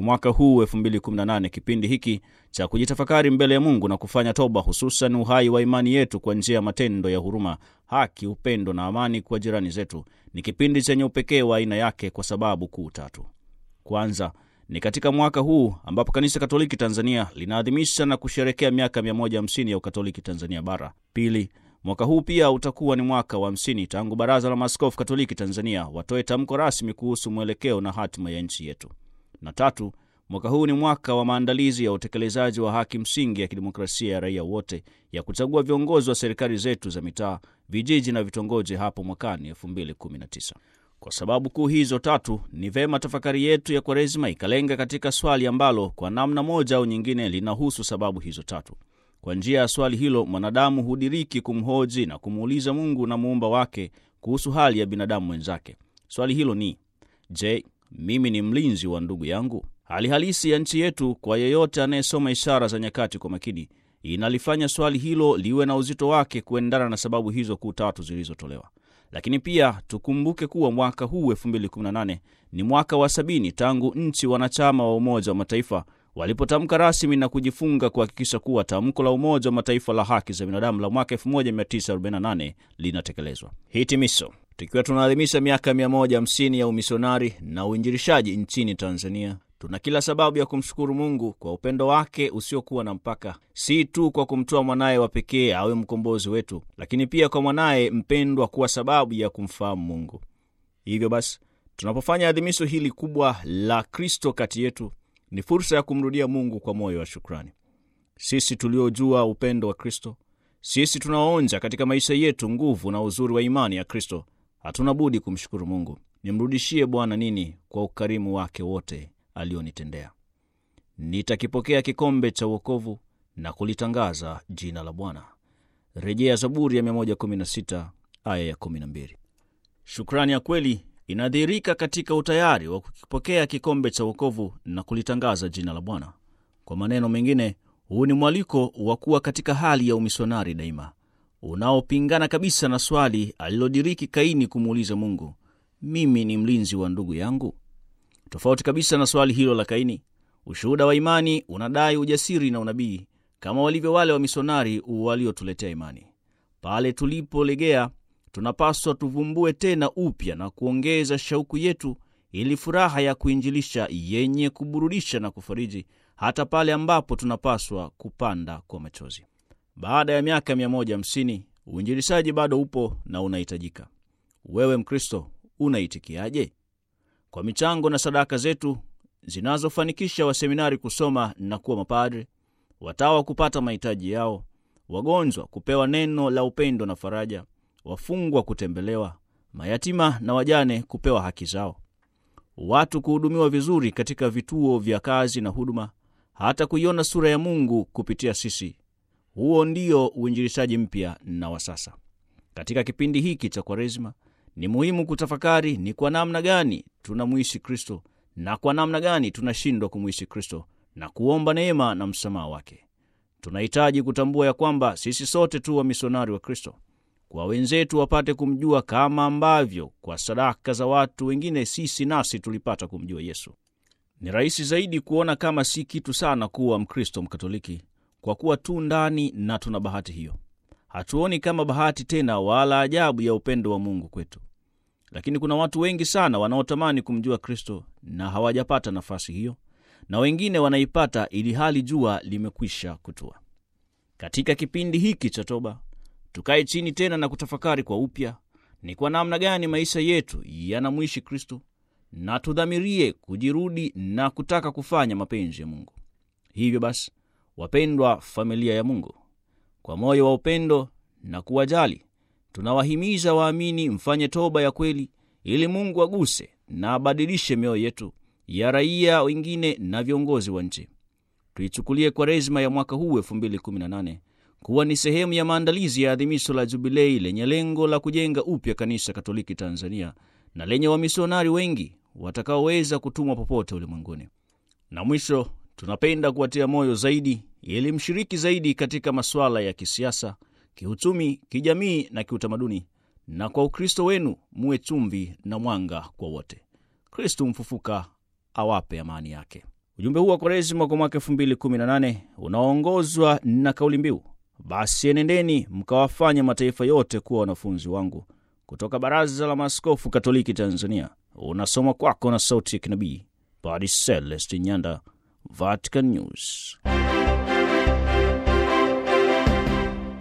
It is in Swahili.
kwa mwaka huu 2018, kipindi hiki cha kujitafakari mbele ya Mungu na kufanya toba, hususan uhai wa imani yetu kwa njia ya matendo ya huruma, haki, upendo na amani kwa jirani zetu, ni kipindi chenye upekee wa aina yake kwa sababu kuu tatu. Kwanza ni katika mwaka huu ambapo Kanisa Katoliki Tanzania linaadhimisha na kusherekea miaka 150 ya Ukatoliki Tanzania Bara. Pili, mwaka huu pia utakuwa ni mwaka wa 50 tangu Baraza la Maaskofu Katoliki Tanzania watoe tamko rasmi kuhusu mwelekeo na hatima ya nchi yetu. Na tatu, mwaka huu ni mwaka wa maandalizi ya utekelezaji wa haki msingi ya kidemokrasia ya raia wote ya kuchagua viongozi wa serikali zetu za mitaa, vijiji na vitongoji hapo mwakani 2019. Kwa sababu kuu hizo tatu, ni vema tafakari yetu ya Kwaresima ikalenga katika swali ambalo kwa namna moja au nyingine linahusu sababu hizo tatu. Kwa njia ya swali hilo, mwanadamu hudiriki kumhoji na kumuuliza Mungu na muumba wake kuhusu hali ya binadamu mwenzake. Swali hilo ni je, mimi ni mlinzi wa ndugu yangu? Hali halisi ya nchi yetu, kwa yeyote anayesoma ishara za nyakati kwa makini, inalifanya swali hilo liwe na uzito wake kuendana na sababu hizo kuu tatu zilizotolewa. Lakini pia tukumbuke kuwa mwaka huu 2018 ni mwaka wa sabini tangu nchi wanachama wa Umoja wa Mataifa walipotamka rasmi na kujifunga kuhakikisha kuwa tamko la Umoja wa Mataifa la haki za binadamu la mwaka 1948 linatekelezwa. Hitimisho, tukiwa tunaadhimisha miaka 150 ya umisionari na uinjilishaji nchini Tanzania, tuna kila sababu ya kumshukuru Mungu kwa upendo wake usiokuwa na mpaka, si tu kwa kumtoa mwanaye wa pekee awe mkombozi wetu, lakini pia kwa mwanaye mpendwa kuwa sababu ya kumfahamu Mungu. Hivyo basi, tunapofanya adhimisho hili kubwa la Kristo kati yetu, ni fursa ya kumrudia Mungu kwa moyo wa shukrani. Sisi tuliojua upendo wa Kristo, sisi tunaoonja katika maisha yetu nguvu na uzuri wa imani ya Kristo, hatuna budi kumshukuru Mungu. Nimrudishie Bwana nini kwa ukarimu wake wote alionitendea. Nitakipokea kikombe cha uokovu na kulitangaza jina la Bwana. Rejea Zaburi ya 116 aya ya 12. Shukrani ya kweli inadhihirika katika utayari wa kukipokea kikombe cha uokovu na kulitangaza jina la Bwana. Kwa maneno mengine, huu ni mwaliko wa kuwa katika hali ya umisionari daima, unaopingana kabisa na swali alilodiriki Kaini kumuuliza Mungu, mimi ni mlinzi wa ndugu yangu? Tofauti kabisa na swali hilo la Kaini, ushuhuda wa imani unadai ujasiri na unabii kama walivyo wale wamisionari waliotuletea imani. Pale tulipolegea, tunapaswa tuvumbue tena upya na kuongeza shauku yetu, ili furaha ya kuinjilisha yenye kuburudisha na kufariji, hata pale ambapo tunapaswa kupanda kwa machozi. Baada ya miaka 150 uinjilishaji bado upo na unahitajika. Wewe Mkristo, unaitikiaje? Kwa michango na sadaka zetu zinazofanikisha waseminari kusoma na kuwa mapadre, watawa kupata mahitaji yao, wagonjwa kupewa neno la upendo na faraja, wafungwa kutembelewa, mayatima na wajane kupewa haki zao, watu kuhudumiwa vizuri katika vituo vya kazi na huduma, hata kuiona sura ya Mungu kupitia sisi. Huo ndio uinjilishaji mpya na wa sasa. Katika kipindi hiki cha Kwaresima ni muhimu kutafakari ni kwa namna gani tunamwishi Kristo na kwa namna gani tunashindwa kumwishi Kristo na kuomba neema na msamaha wake. Tunahitaji kutambua ya kwamba sisi sote tu wamisionari wa Kristo, kwa wenzetu wapate kumjua kama ambavyo kwa sadaka za watu wengine sisi nasi tulipata kumjua Yesu. Ni rahisi zaidi kuona kama si kitu sana kuwa Mkristo Mkatoliki kwa kuwa tu ndani na tuna bahati hiyo. Hatuoni kama bahati tena wala ajabu ya upendo wa Mungu kwetu. Lakini kuna watu wengi sana wanaotamani kumjua Kristo na hawajapata nafasi hiyo, na wengine wanaipata ili hali jua limekwisha kutua. Katika kipindi hiki cha toba, tukae chini tena na kutafakari kwa upya ni kwa namna gani maisha yetu yanamwishi Kristo, na tudhamirie kujirudi na kutaka kufanya mapenzi ya Mungu. Hivyo basi, wapendwa familia ya Mungu, kwa moyo wa upendo na kuwajali tunawahimiza waamini mfanye toba ya kweli, ili Mungu aguse na abadilishe mioyo yetu ya raia wengine na viongozi wa nchi. Tuichukulie Kwaresima ya mwaka huu 2018 kuwa ni sehemu ya maandalizi ya adhimisho la Jubilei lenye lengo la kujenga upya Kanisa Katoliki Tanzania na lenye wamisionari wengi watakaoweza kutumwa popote ulimwenguni. Na mwisho, tunapenda kuwatia moyo zaidi ili mshiriki zaidi katika masuala ya kisiasa, kiuchumi, kijamii na kiutamaduni, na kwa Ukristo wenu muwe chumvi na mwanga kwa wote. Kristu mfufuka awape amani yake. Ujumbe huu wa Kwaresima kwa mwaka 2018 unaongozwa na kauli mbiu basi enendeni mkawafanye mataifa yote kuwa wanafunzi wangu, kutoka Baraza la Maaskofu Katoliki Tanzania. Unasoma kwako na sauti ya kinabii Padre Celestin Nyanda, Vatican News.